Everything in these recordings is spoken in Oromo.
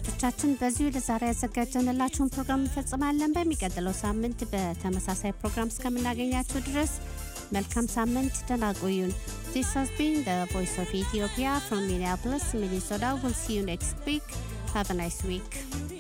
አድማጮቻችን በዚሁ ለዛሬ ያዘጋጀንላችሁን ፕሮግራም እንፈጽማለን። በሚቀጥለው ሳምንት በተመሳሳይ ፕሮግራም እስከምናገኛችሁ ድረስ መልካም ሳምንት፣ ደህና ቆዩን። This has been the Voice of Ethiopia from Minneapolis, Minnesota. We'll see you next week. Have a nice week.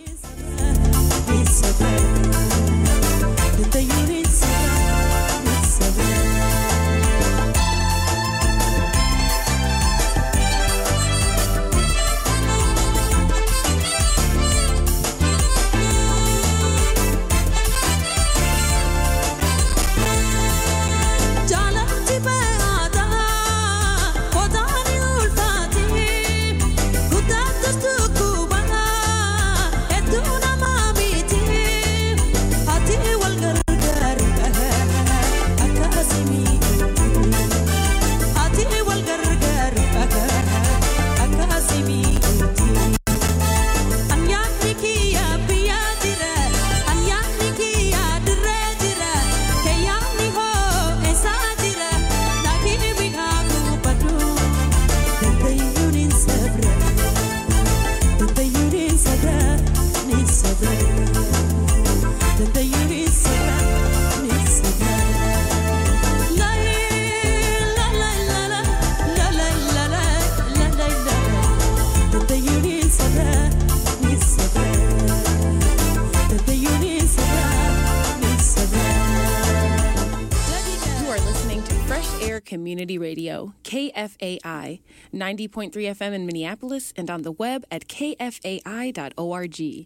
Community Radio, KFAI, 90.3 FM in Minneapolis, and on the web at kfai.org.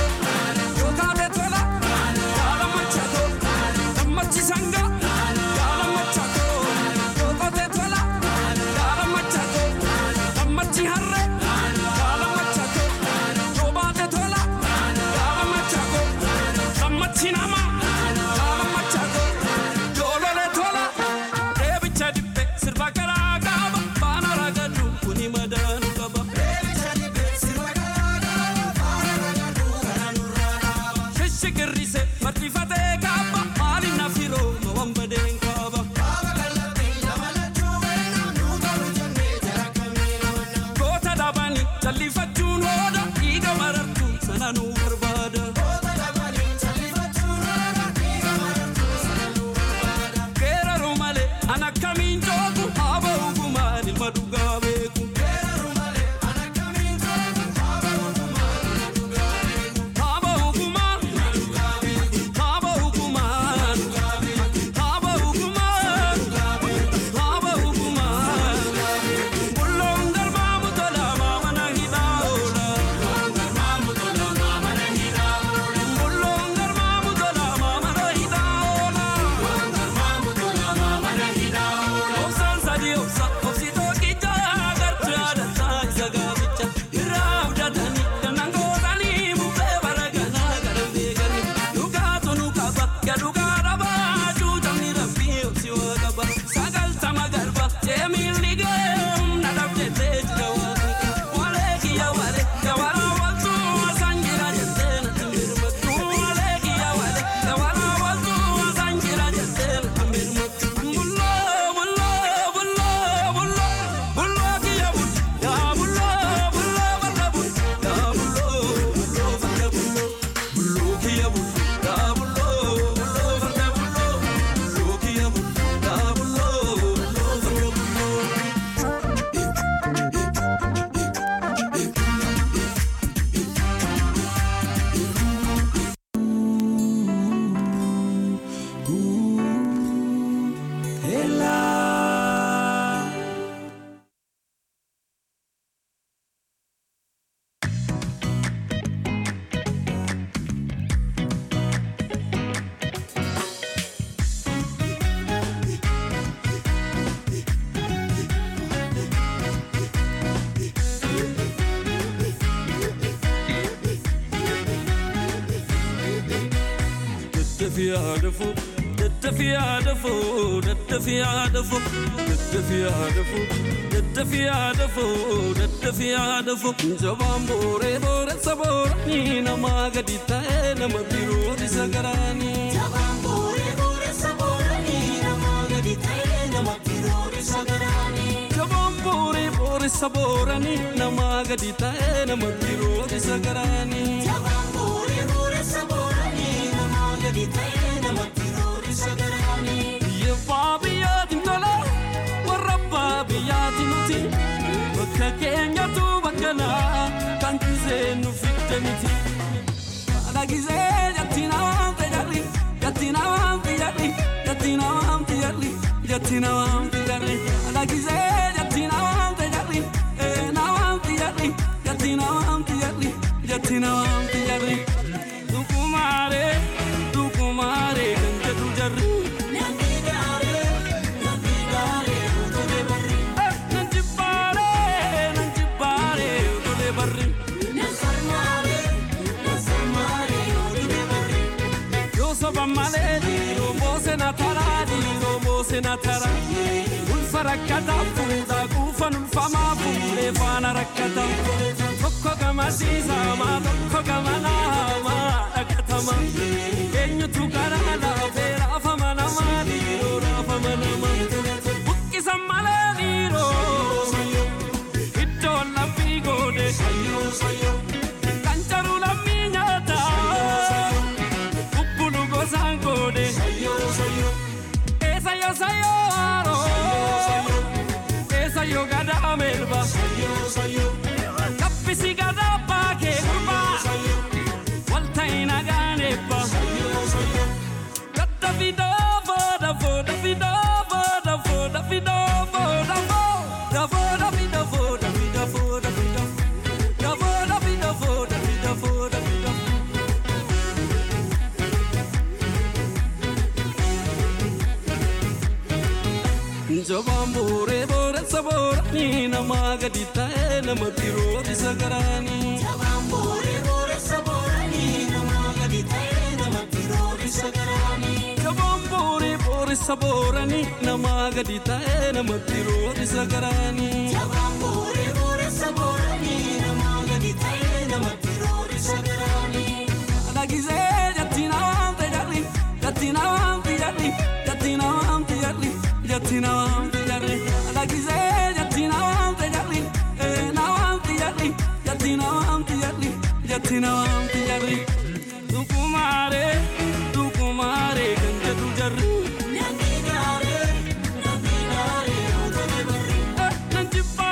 Sanga, daddafiyaadhafu daddafiyaadhafu daddafiyaadhafu daddafiyaadhafu daddafiyaadhafu daddafiyaadhafu jabaan booree booressa booranii namaa gadi ta'e nama biroo isa garaanii. Jabaan booree booressa booranii namaa gadi ta'e nama biroo isa garaanii. Jabaan booree booressa booranii namaa gadi ta'e nama biroo isa garaanii. Jabaan booree booressa booranii namaa gadi ta'e nama biroo isa garaanii. Yebbaa biyyaatiin tola warra abbaa biyyaatiin nuti bakka keenyatu bakka naa kan gisee nu fidde miti. Haadha gisee jatti namaan fayyadhi jatti namaan fayyadhi jatti namaan fayyadhi jatti namaan fayyadhi haadha gisee jatti namaan fayyadhi ee namaan fayyadhi jatti namaan fayyadhi jatti namaan fayyadhi. Dukumaaree dukumaaree kan jedhu jarri. Namni gaaree namni gaaree utulee barri. Nan jibbaare, nan jibbaare, utulee barri. Nan sarmaaree nan sarmaaree utulee barri. Yoo soba malee dhiiroo moose na taraa, dhiiroo moose na taraa. Ulfa rakkataa fuudha, quufan ulfamaa fuudhee faana rakkataa. Tokko gama siisamaa, tokko gama naamaa dhaqatama. Eenyutu karaa laafee raafama namaa, dhiiroo raafama namaa. Buqqisan malee dhiiroo. Iddoon laphii goone kan jaru lammii nyaata bubbulu gosaan goone eessa yoo sayyoo haaroo eessa yoo gadaa melba kaffisi gadaa baakee gurbaa walta'i nagaan eebba gadda fidoo fooda fooda fidoo fooda fooda fidoo fooda fooda fooda fida fooda fida fooda fida da fooda fida fooda fida fooda fida Jabaan booree booressa booranii namaa gadi ta'e nama biroo isa garaanii. Jabaan booree booressa booranii namaa gadi ta'e nama biroo isa garaanii. Jabaan booree booressa booranii namaa gadi ta'e nama biroo isa garaanii. Jabaan booree booressa booranii namaa gadi ta'e nama biroo isa garaanii. Dhagisee jatti namaan fayyadhi jatti namaan fayyadhi jatti namaan fayyadhi jatti namaan fayyadhi dhagisee jatti namaan fayyadhi ee namaan fayyadhi jatti namaan fayyadhi jatti namaan fayyadhi dukumaaree dukumaaree kan jedhu jarri Namni gaaree namni gaaree utulee barri. nan jibba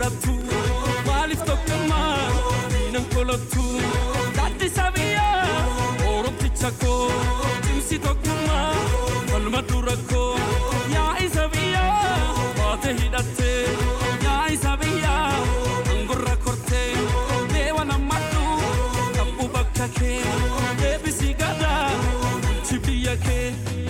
dhalattu maaliif tokkummaa diinan kolattu gaaddisa biyyaa oromticha koo cimsi tokkummaa falma dura koo yaa isa biyyaa baate hidhattee yaa isa biyyaa angorra kortee deewa nammadhu qabbu bakka kee deebisi gadaa bulchi biyya kee.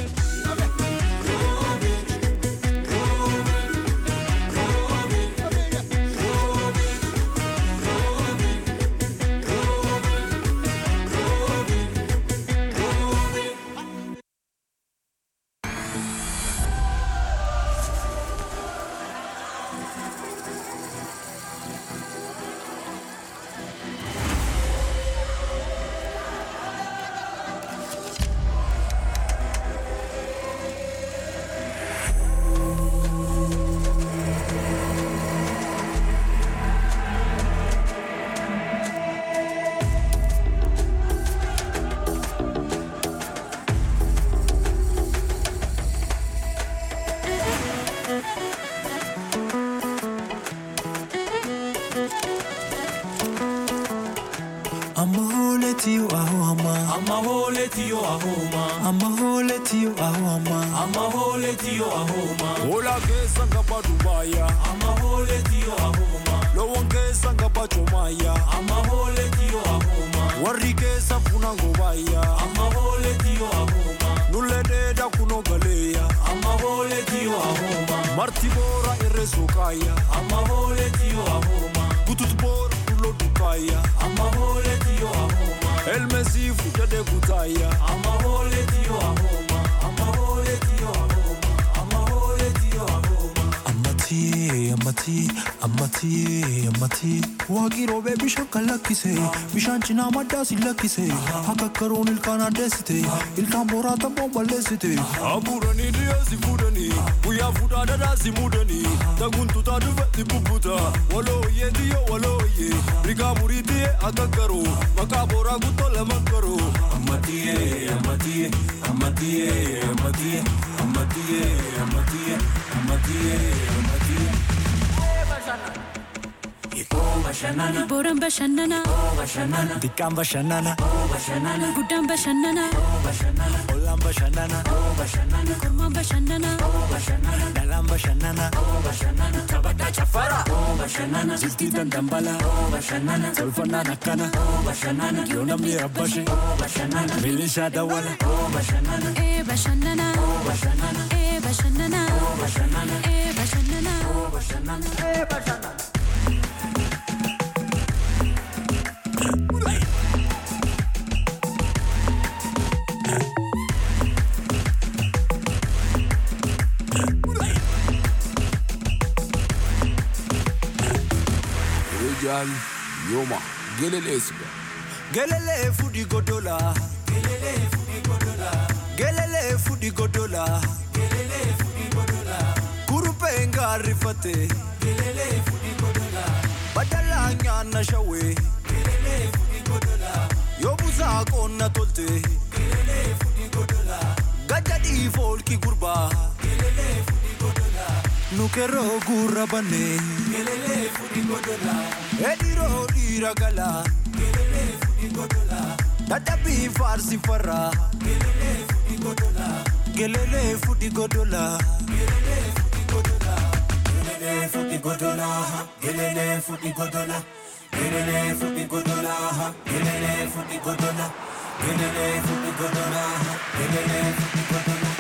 I'ma hold it to you, oh, I'ma. Amma hole tiyo ahoma I'ma hold it to you, oh, I'ma. Amma hole tiyo ahoma Ola kesa ngaba Dubaya Amma hole tiyo ahoma Lowon kesa ngaba Chomaya Amma hole tiyo ahoma Warri kesa funa ngobaya Amma hole tiyo ahoma Nulle deda kuno galeya Amma hole tiyo ahoma Marti bora irre sokaya Amma hole tiyo ahoma Butut bora tulo dukaya Amma hole tiyo ahoma Elmesi futade kutaya Amma hole tiyo ahoma Amma hole tiyo ahoma Amma hole tiyo ahoma Ammati, ammati, ammati, ammati. Waaqii roobee bishaan kan lakkise, bishaan cinaa maddaa si lakkise. Akka karoon ilkaan addeessite, ilkaan booraa tabboon balleessite. Abuuranii dhiyeessi fuudhanii guyyaa fuudhaa dhadhaa si muudanii taguntutaa dhufetti bubbuta walooyyee xiyyo walooyyee rigaa murii xiyye akka garuu maqaa booraa guttoo lama garuu. Amatiye, amatiye, amatiye, amatiye, amatiye, amatiye, amatiye, amatiye. Oh, bashanana, Booraan bashannanaa, oh, bashanana, Xiqqaan bashannana, oh, bashanana, guddaan bashannanaa, oh, bashanana, ollaan bashannana, oh, bashanana, kormaan bashannanaa, oh, bashanana, dhalaan bashannana. oh, bashanana. Taphataa chaffara, oh, bashanana, Jiltii dandambala, oh, bashanana, tolfannaan akkana. oh, bashanana, Yoo namni rabbashe, oh, bashanana, milishaa dawwala. oh, bashanana, ee bashannanaa, oh, bashanana, ee bashannanaa, oh, bashanana, ee bashannanaa. oh, bashanana. Rijal Yoma Gelelesiga Gelele fudi godola. Gelele fudi godola. Gelele fudi godola. Gelele fudi godola. Kurupe ngarifate. Gelele fudi godola. Badala nyana shawe. Gelele fudi godola. Yobuza konna tolte. Gelele fudi godola. Gajadi folki gurba. Gelele fudi godola. Nukero gurra bane. Gelele fudi godola. Ediro diragala. Dadabi farsi farra Gelele fudi godola Gelele fudi godola Gelele fudi godola, gelele fudi godola, gelele fudi godola, gelele fudi godola, gelele fudi godola, gelele fudi godola.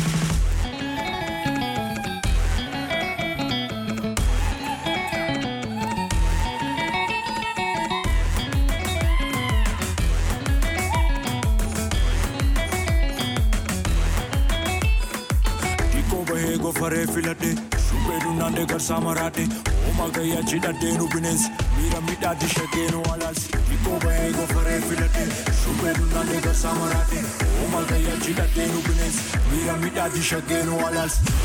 Dikko bahee gofaree filadhe shubbee dunnaandee garsaa maraadhe hooma gayyaa cidhadheenu bineensi miira midhaatti shaggeenu alaalsi. Dikko bahee gofaree filadhe shubbee dunnaandee garsaa maraadhe hooma gayyaa cidhadheenu bineensi miira midhaatti shaggeenu alaalsi.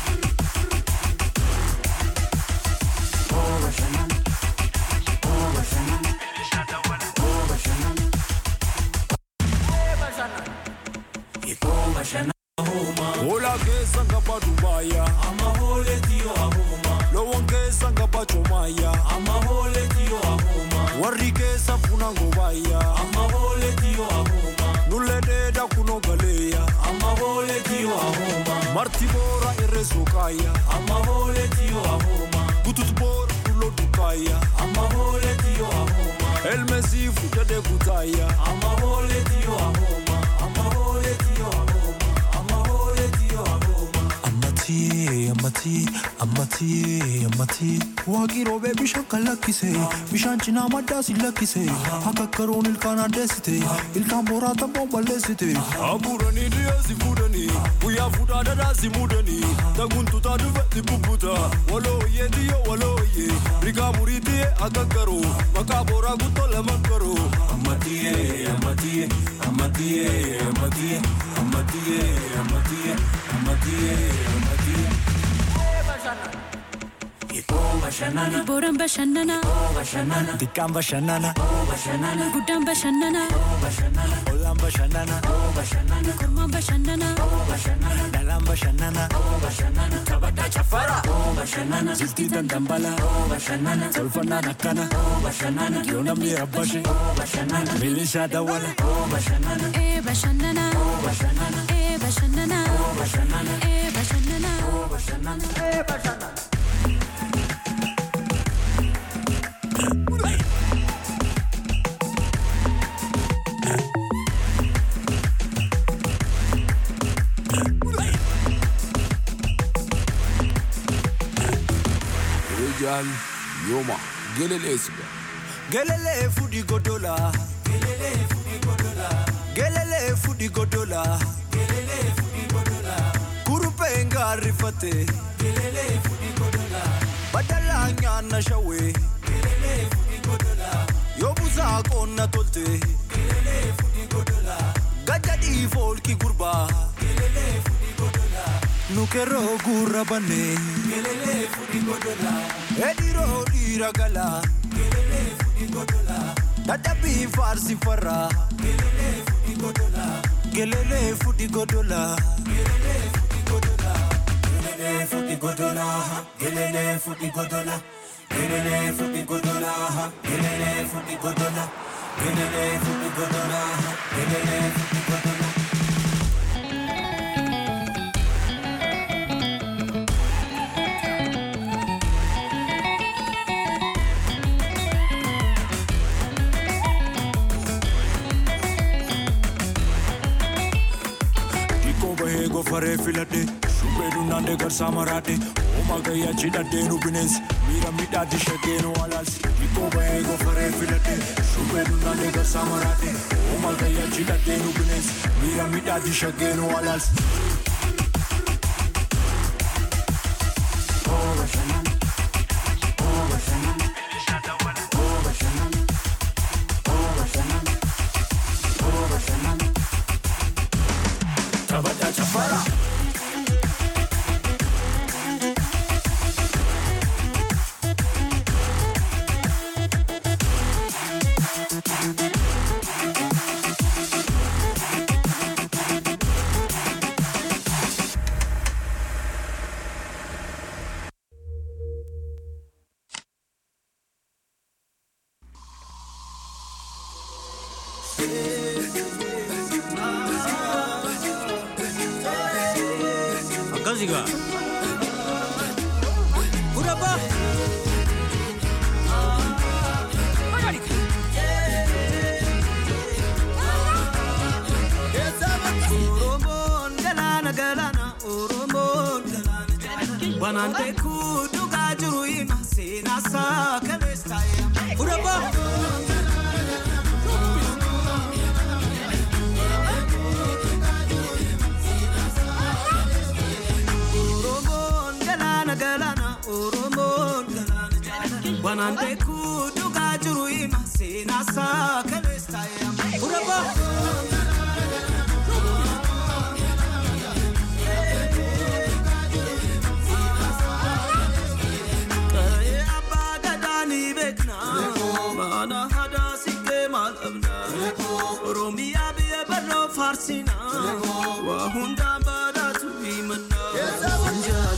Hola keessa ngaba Dubaaya Amma hole tiyo ahoma, loowwan keessa ngaba Chomaya mango baya amma boole diyo ahoma nulle deda kuno galeya amma boole diyo ahoma marti bora irre sokaya amma boole diyo ahoma butut bora dulo dukaya amma boole diyo ahoma elmesi fujade kutaya amma boole diyo ahoma amma boole diyo ahoma amma boole diyo ahoma Ammatii, ammatii, ammatii, ammatii. Waaqii roobee bishaan kan lakkise, bishaan cinaa maddaa si lakkise. Akka karoon ilkaan addeessite, ilkaan boraatan boon balleessite. aburanii dhiyeesi fuudhanii guyyaa fuudhaa dhadhaasi muudanii taguntutaa dhufetti bubbuta walooyyee tiyyo walooyyee rigaa murii tiyye akka garoo maqaa booraa guttoo lama garoo Amatiye, amatiye, amatiye, amatiye, amatiye, amatiye, amatiye, amatiye. Ikoo bashannana, Booraan bashannanaa, ikoo bashannana, Dikkaan bashannana, ikoo bashannana, guddaan bashannanaa, ikoo bashannana, ollaan bashannana, ikoo bashannana, kormaan bashannanaa, ikoo bashannana, dhalaan bashannana, ikoo bashannana. Taphataa chaffara, ikoo bashannana, jiltii dandambala, ikoo bashannana, tolfannaan akkana, ikoo bashannana, yoo namni rabbashe, ikoo bashannana, milishaa dawwala. ikoo bashannana, ee bashannanaa, ikoo bashannana, ee bashannanaa, ikoo bashannana, ee bashannanaa. ikoo bashannana, ee bashannana. Rijal, Yoma, Gelelesiga. Gelele fudi godola. Gelele fudi godola. Gelele fudi godola. Gelele fudi godola. Kurupe ngarifate. Gelele fudi godola. Badala nyana shawe. Gelele fudi godola. Yobuza konna tolte. Gelele fudi godola. Gajadi folki gurba. Gelele fudi godola. Nukero gurra bane. Gelele fudi godola. Ediro dira gala. Gelele fudi godola. Dadabi farsi farra. Gelele fudi godola. Gelele fudi godola. Gelele fudi godola. Gelele futi godola, gelele futi godola, gelele futi godola, gelele futi godola, gelele futi godola, gelele futi godola. Dikko bahee gofaree filadhe Shubbeedu naannee garsaa maraadhe Ooma gayyaa cidhadheenu bineensi Miira midhaatti shaggeenu alaalsi Dikko bahee gofaree filadhe Shubbeedu naannee garsaa maraadhe Ooma gayyaa cidhadheenu bineensi Miira midhaatti shaggeenu alaalsi Taphataa chaffara. Akkasigaa. Gudabaa. Oromoon galaana galaana Oromoon galaana galaana Wanaan beekuu dhugaa jiru hima seenaa isaa kaleessa taa'ee Gudabaa. Oromoon galaana galaana Oromoon galaana galaana Wanaan beekuu dhugaa jiru hima seenaa isaa kaleessa taa'ee Gudabaa. Qa'ee abbaa gadaa ni beekna mana hadaa siqee maal dhabna Oromiyaa biyya barroo faarsina waa hundaan badhaatu himanna.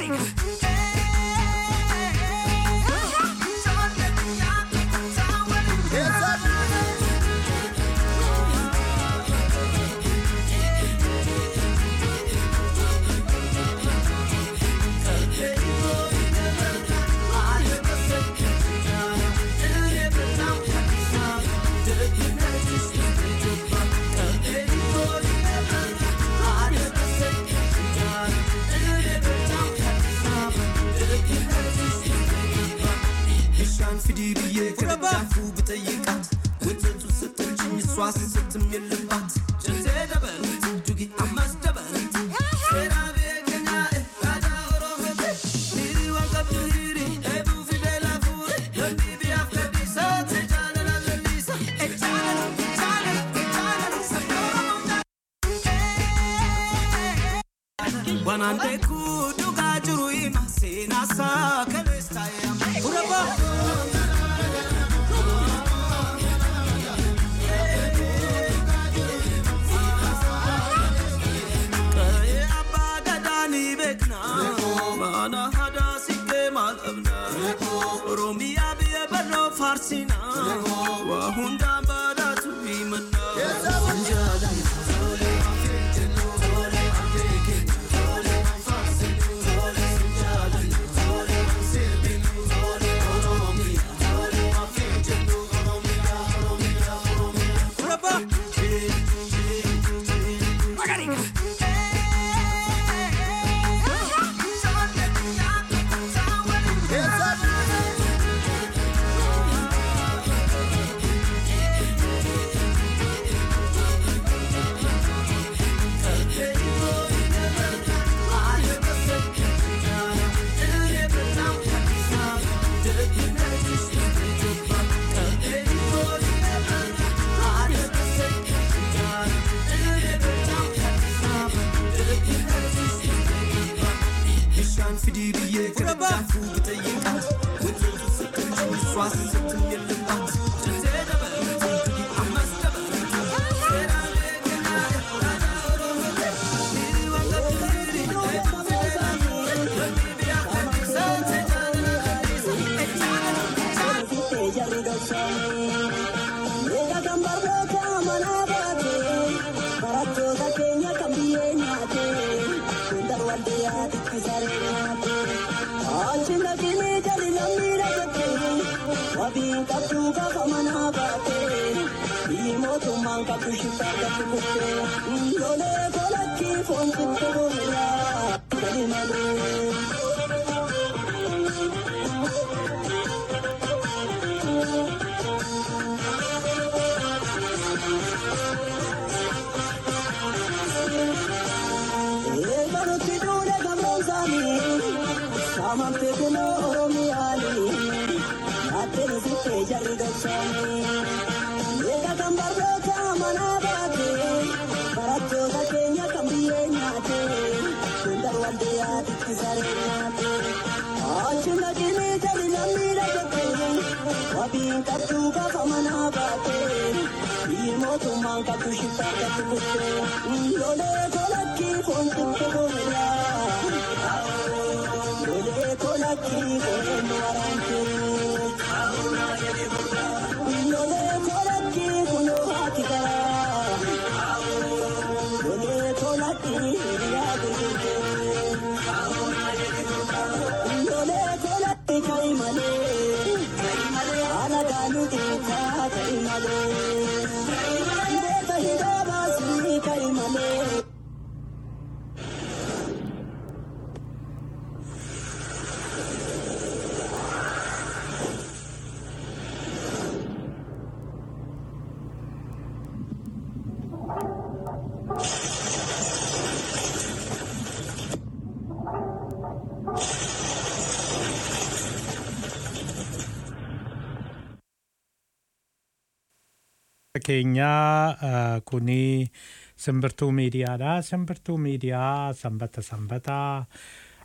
bishaan fidii biyyee kana daakuu bitayyiqaat wantoota sittanchi iswaas sittim yellabbaat jantee dabalati dugi ammas dabalati seeraa beekanyaa aadaa oromooti hirii waan qabdu hirii eebuu fidee laafuure lolli biyyaaf gadhiisa ta'e jaalala lalliisa e jaalala jaalala jaalala sabni oromoo Wanaan beekuu dhugaa jiru hima seenaasaa kaleessa yaama. Urabaa. Qa'ee abbaa gadaa ni beekna. Mana hadaa siqee maal dhabna. Oromiyaa biyya barnoo faarsina. Waa hundaan badhaatu himanna. bishaan fidii biyyee kana daakuu bitayyiqaat wantoota sittanchi iswaas sittim yellabbaat jantee dabalati dugi ammas dabalati seeraa beekanyaa aadaa oromooti hirii waan qabdu hirii eebuu fidee laafuure lolli biyyaaf gadhiisa ta'e jaalala lalliisa e jaalala keenyaa eh, kuni simbirtuu miidiyaadha. Simbirtuu miidiyaa sanbata sanbataa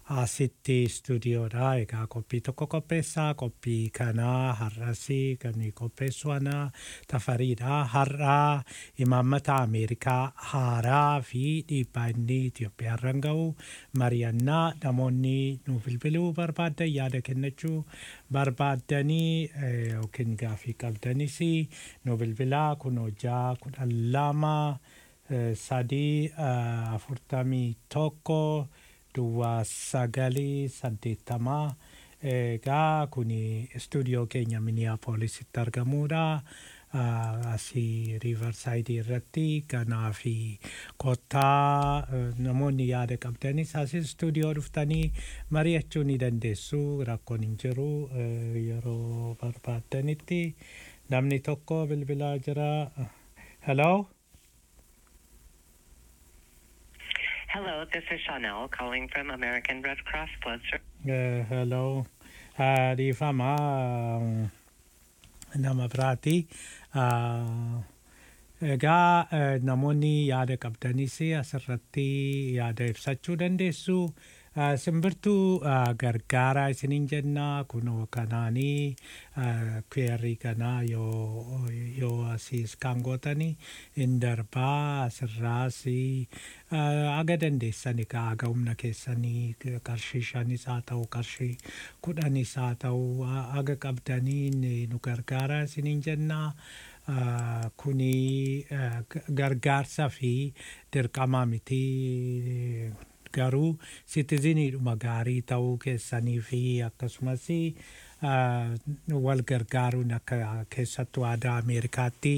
asitti istuudiyoodha. Egaa qophii tokko qopheessaa. Qophii kanaa har'asii kan qopheessu ana tafariidha. Har'aa imaammata Ameerikaa haaraa fi dhiibbaa inni Itoophiyaarran ga'u mari'annaa namoonni nu bilbiluu barbaadan yaada kennachuu barbaaddanii yookiin gaafii qabdanis nu bilbilaa kun hojjaa kudhan lama sadii afurtamii tokko duwwaa sagalii saddeettamaa egaa kun istuudiyoo keenya miniyaapoolisitti argamuudha. asii riivarsaayidii irratti ganaa fi kottaa namoonni yaada qabdanis asii istuudiyoo dhuftanii mari'achuu ni dandeessu rakkoon hin jiru yeroo barbaaddanitti namni tokko bilbilaa jira. Hello? Hello, this is Chanel calling from American Red Cross Blood Service. Uh, hello. Uh, Rifama uh, nama biraati. Uh, Egaa uh, namoonni yaada qabdanis asirratti yaada ibsachuu dandeessu. Uh, simbirtuu uh, gargaaraa isiniin jenna kunoo kanaanii uh, kweerrii kanaa yoo, yoo asiis kan gootanii hin darbaa asirraas uh, aga dandeessani ka aga humna keessanii qarshii shanis haa ta'u qarshii kudhanis haa ta'u uh, aga qabdanii nu gargaaraa isiniin jenna. Uh, kuni uh, gargaarsa fi dirqama miti garuu sitiziniidhuma gaarii ta'uu keessanii fi akkasumas wal gargaaruun akka keessattuu aadaa Ameerikaatti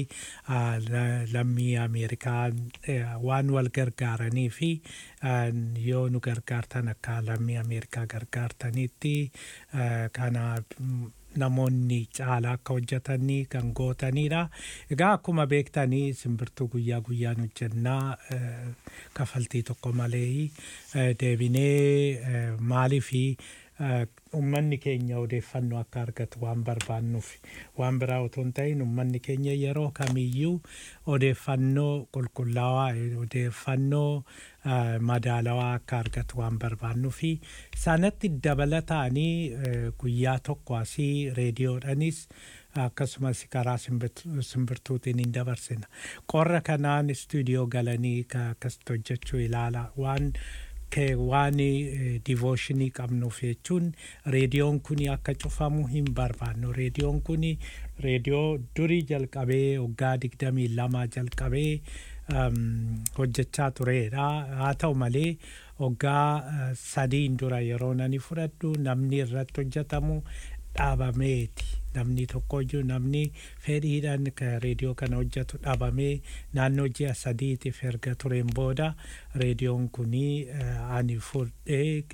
lammii Ameerikaa waan wal gargaaranii fi yoo nu gargaartan akka lammii Ameerikaa gargaartanitti kana namoonni caalaa akka hojjetanii kan gootanidha. Egaa akkuma beektanii simbirtuu guyyaa guyyaan hojjennaa kafaltii tokko malee deebinee maalii fi ummanni keenya odeeffannoo akka argatu waan barbaannuuf waan biraa otoo hin ta'in ummanni keenya yeroo kamiyyuu odeeffannoo qulqullaawaa odeeffannoo madaalawaa akka argatu waan barbaannuuf sanatti dabalataanii guyyaa tokko asii reediyoodhanis akkasumas karaa simbirtuutiin hin dabarsina. Qorra kanaan istuudiyoo galanii akkasitti hojjechuu ilaala waan waan divooshinii qabnuuf jechuun reediyoon kun akka cufamu hin barbaannu. Reediyoon kun reediyoo durii jalqabee waggaa digdamii lama jalqabee hojjechaa turedha. Haa ta'u malee waggaa sadiin dura yeroo nani fudhadhu namni irratti hojjetamu dhaabameeti. Namni tokkoyyuu namni fedhiidhaan reediyoo kana hojjetu dhaabamee naannoo ji'a sadiitiif erga tureen booda reediyoon kunii ani fudhee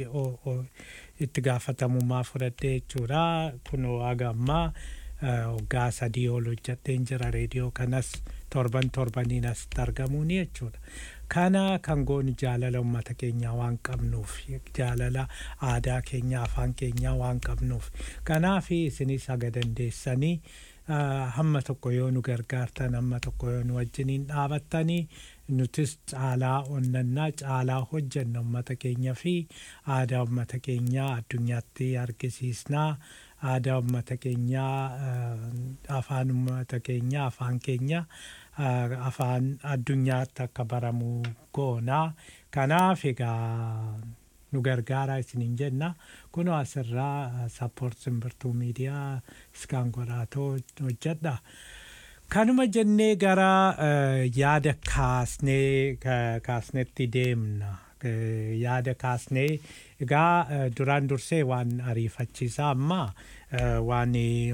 itti gaafatamummaa fudhadhee jechuudha. Kunoo haga ammaa waggaa sadii ol hojjedheen jira reediyoo kanas torban torbaniin asitti argamuuni jechuudha. Kana kan goonu jaalala uummata keenyaa waan qabnuuf jaalala aadaa keenyaa afaan keenyaa waan qabnuuf kanaaf isinis haga dandeessanii hamma tokko yoo nu gargaartan hamma tokko yoo nu wajjiniin dhaabattanii nutis caalaa onnannaa caalaa hojjenna uummata keenya fi aadaa uummata keenyaa addunyaatti argisiisnaa. aadaa uummata keenyaa afaan uummata keenyaa afaan keenya afaan addunyaatti akka baramu goonaa kanaaf egaa nu gargaaraa isiniin jenna kunoo asirraa sappoort simbirtuu miidiyaa iskaan godhaatoo hojjedha. Kanuma jennee gara yaada kaasnee kaasnetti deemna. yaada kaasnee egaa duraan dursee waan ariifachiisaa amma waan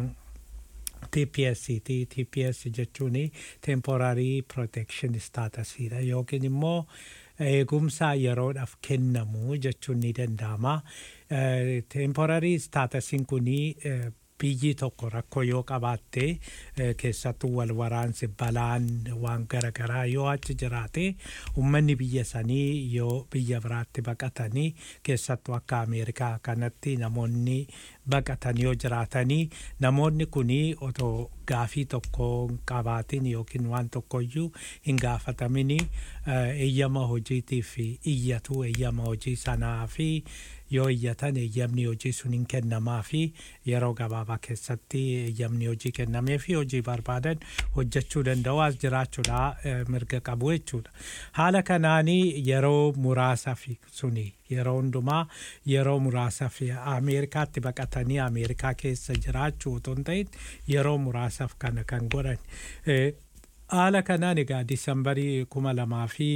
TPS ti TPS jechuun temporary protection statusidha yookiin immoo eegumsa yeroodhaaf kennamu jechuun ni danda'ama. Temporary statusiin kunii biyyi tokko rakkoo yoo qabaatte keessattuu wal waraansi balaan waan garaagaraa yoo achi jiraate uummanni biyya sanii yoo biyya biraatti baqatanii keessattuu akka Ameerikaa kanatti namoonni baqatan yoo jiraatanii namoonni kunii otoo gaafii tokko hin qabaatin yookiin waan tokkoyyuu hin gaafatamin eeyyama hojiitiif iyyatu eeyyama hojii sanaa fi yoo iyyatan eeyyamni hojii sun hin kennamaa fi yeroo gabaabaa keessatti eeyyamni hojii kennamee fi hojii barbaadan hojjechuu danda'u as jiraachuudha mirga qabu jechuudha. Haala kanaanii yeroo muraasa fi suni yeroo hundumaa yeroo muraasa fi Ameerikaatti baqatanii Ameerikaa keessa jiraachuu otoo hin ta'in yeroo muraasaaf kana kan godhan. Haala kanaan egaa Disambarii kuma lamaa fi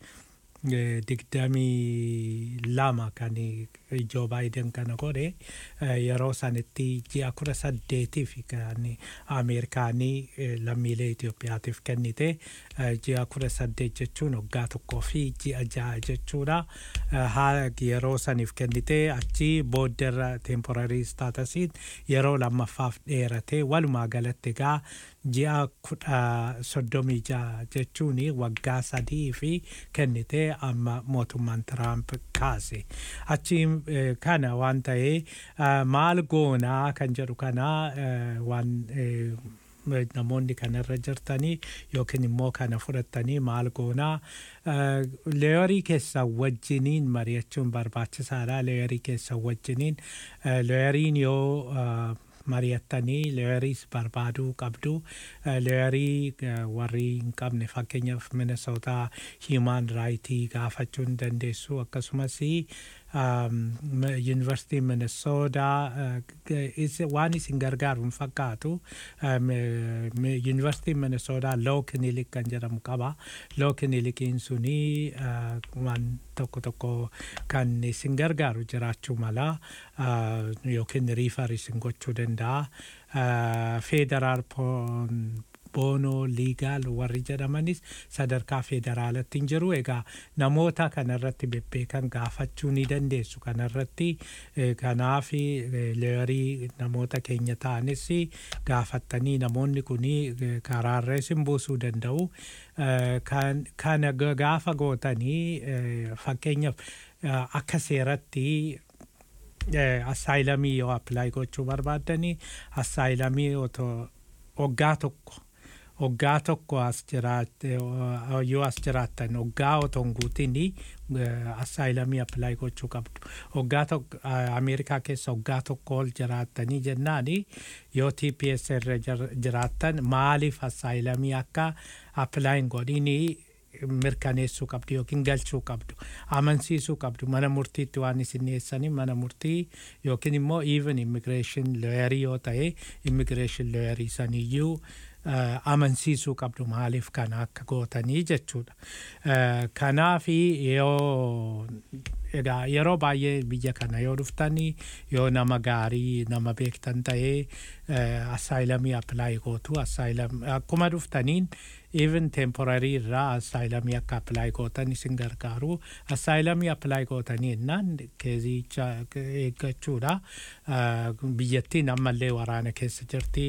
digdamii lama kan Joo Baayiden kana godhe yeroo sanitti ji'a kudha saddeetiif kan Ameerikaanii lammiilee Itoophiyaatiif kennite ji'a kudha saddeet jechuun waggaa tokkoo fi ji'a ja'a jechuudha. Yeroo saniif kennite achi booddarra temporarii staatasiin yeroo lammaffaaf dheerate walumaa galatti egaa ji'a kudha soddomii ja'a jechuun waggaa sadii fi kennite amma mootummaan Tiraamp kaase. Achi kana waan ta'ee maal goonaa kan jedhu kana waan namoonni kanarra jirtanii yookiin immoo kana fudhatanii maal goonaa leeyorii keessan wajjiniin mari'achuun barbaachisaadha leeyorii keessan wajjiniin leeyoriin yoo mari'attanii leeyoriis barbaaduu qabdu leeyorii warri hin qabne fakkeenyaaf minesootaa hiimaan raayitii gaafachuu hin dandeessu akkasumas yuunivarsiitii minesoodaa waan isin gargaaru hin fakkaatu yuunivarsiitiin minesoodaa loo kinilik kan jedhamu qaba loo kinilikiin suni waan tokko tokko kan isin gargaaru jiraachuu mala yookiin riifar isin gochuu danda'a feederaal boonoo liigaal warri jedhamanis sadarkaa federaalatti hin jiru egaa namoota kanarratti bebbeekan gaafachuu ni dandeessu kanarratti kanaaf leeyorii namoota keenya ta'anis gaafattanii namoonni kun karaarra isin buusuu danda'u kana gaafa gootanii fakkeenyaaf akka seeratti assaayilamii yoo appilaayi gochuu barbaaddanii assaayilamii waggaa tokko waggaa tokko as jiraatte yoo as jiraattan waggaa otoo hin guutin assaayilamii appilaayi gochuu qabdu. Waggaa tokko Ameerikaa keessa waggaa tokko ol jiraattanii jennaan yoo TPS irra jiraattan maaliif assaayilamii akka appilaayi hin godhinii mirkaneessuu qabdu yookiin galchuu qabdu amansiisuu qabdu mana murtiitti waan isin dhiyeessanii mana murtii yookiin immoo even immigreeshin looyarii yoo ta'e immigreeshin looyarii saniyyuu amansiisuu qabdu maaliif kana akka gootanii jechuudha. Kanaaf yoo egaa yeroo baay'ee biyya kana yoo dhuftanii yoo nama gaarii nama beektan ta'ee assaayilamii appilaayi gootu akkuma dhuftaniin even temporarii irraa assaayilamii akka appilaayi gootan isin gargaaru assaayilamii appilaayi gootanii innaan keezicha eeggachuudha biyyattiin ammallee waraana keessa jirti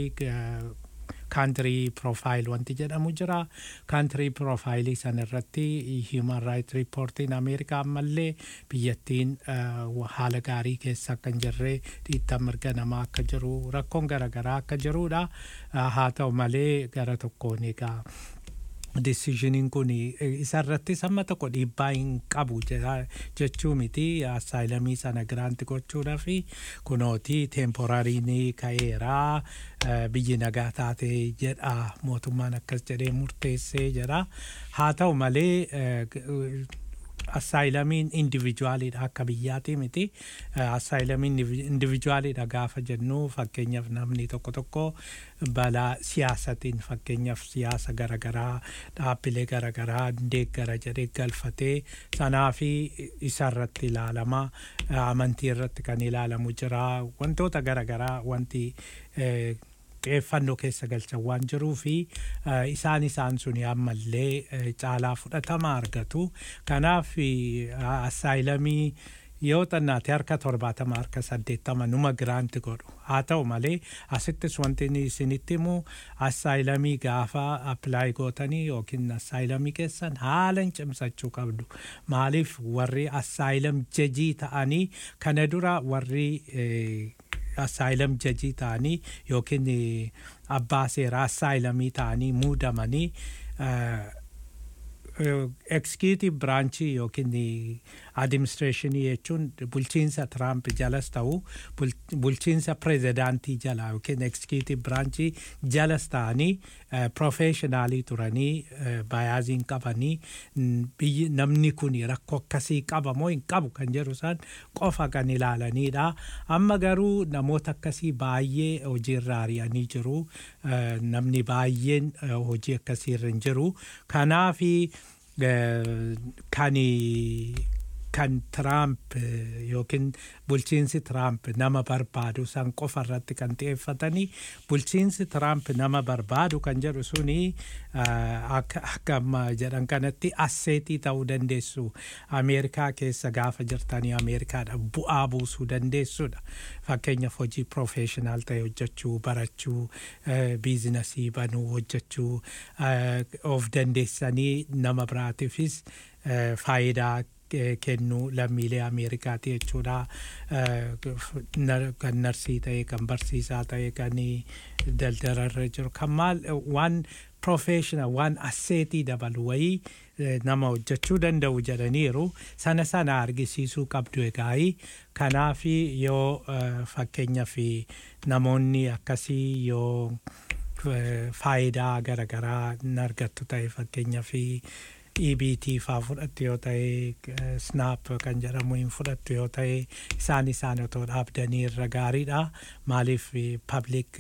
kaantirii piroofaayil wanti jedhamu jira kaantirii piroofaayilii san irratti hiiman raayit riippoortiin ameerikaa ammallee biyyattiin haala gaarii keessa akka hin jirre dhiittaa mirga namaa akka jiru rakkoon garaagaraa akka jirudha haa ta'u malee gara tokkoon egaa deciisioniin kun isarratti samma tokko dhiibbaa hin qabu jechuu miti assaayilamii sana giraanti gochuudha fi kunooti teemporariin ka'eeraa biyyi nagaa taate jedha mootummaan akkas jedhee murteessee jedha haa ta'u malee assaayilamiin indivijuwaaliidha akka biyyaati miti assaayilamiin indivijuwaaliidha gaafa jennu fakkeenyaaf namni tokko tokko balaa siyaasatiin fakkeenyaaf siyaasa garaagaraa dhaabbilee garaagaraa deeggara jedhee galfatee sanaa fi isarratti ilaalama amantii irratti kan ilaalamu jira wantoota garaagaraa wanti xiyyeeffannoo keessa galchan waan jiruu fi isaan isaan suni ammallee caalaa fudhatama argatu. Kanaaf assaayilamii yoo xannaate harka torbaatama harka saddeettama numa giraanti godhu haa ta'u malee asittis wanti isinitti himu assaayilamii gaafa appilaayi gootanii yookiin assaayilamii keessan haala hin cimsachuu qabdu maaliif warri assaayilam jajii ta'anii kana dura warri assaayilam jajii ta'anii yookiin abbaa seeraa assaayilamii ta'anii muudamanii ekskiitiif biraanchii yookiin adiministireeshinii jechuun bulchiinsa tiraamp jalas ta'u bulchiinsa pireezidaantii jala yookiin ekskiitiiv biraanchii jalas ta'anii piroofeeshinaalii turanii baayaaziin qabanii biyyi namni kun rakkoo akkasii qaba moo hin qabu kan jedhu isaan qofa kan ilaalanidha. Amma garuu namoota akkasii baay'ee hojiirra ari'anii jiru. Namni baay'een hojii akkasiirra hin jiru. Kanaafi kan kan Tiraamp yookiin bulchiinsi Tiraamp nama barbaadu san qofa irratti kan xiyyeeffatanii bulchiinsi Tiraamp nama barbaadu kan jedhu suni akka amma jedhan kanatti asseetii ta'uu dandeessu Ameerikaa keessa gaafa jirtanii Ameerikaadha bu'aa buusuu dandeessudha. Fakkeenyaaf hojii piroofeeshinaal ta'e hojjechuu barachuu biizinasii banuu hojjechuu of dandeessanii nama biraatiifis faayidaa kennuu lammiilee Ameerikaati jechuudha. Kan narsii ta'e, kan barsiisaa ta'e, kan daldalarra jiru, kan maal waan professional waan asseetii dabalu wayii nama hojjechuu danda'u jedhaniiru sana sana argisiisuu qabdu egaa kanaaf yoo fakkeenyaaf namoonni akkasii yoo faayidaa garaagaraa hin argattu ta'e fakkeenyaaf EBT faa fudhattu yoo ta'e snap kan jedhamu hin fudhattu yoo ta'e isaan isaan otoo dhaabdanii irra gaariidha maaliif public